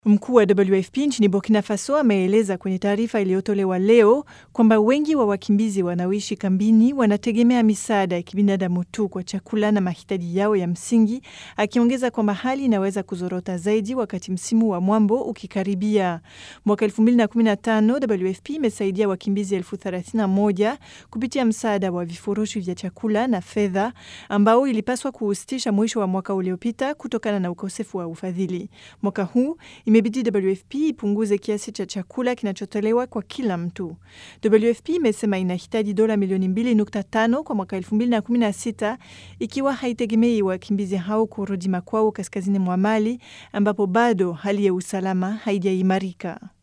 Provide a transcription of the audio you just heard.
Mkuu wa WFP nchini Burkina Faso ameeleza kwenye taarifa iliyotolewa leo kwamba wengi wa wakimbizi wanaoishi kambini wanategemea misaada ya kibinadamu tu kwa chakula na mahitaji yao ya msingi, akiongeza kwamba hali inaweza kuzorota zaidi wakati msimu wa mwambo ukikaribia. Mwaka 2015 WFP imesaidia wakimbizi elfu 31 kupitia msaada wa vifurushi vya chakula na fedha ambao ilipaswa kuusitisha mwisho wa mwaka uliopita kutokana na ukosefu wa ufadhili. Mwaka huu imebidi WFP ipunguze kiasi cha chakula kinachotolewa kwa kila mtu. WFP imesema inahitaji dola milioni 2.5 kwa mwaka 2016 ikiwa haitegemei wakimbizi hao kurudi makwao kaskazini mwa Mali ambapo bado hali ya usalama haijaimarika.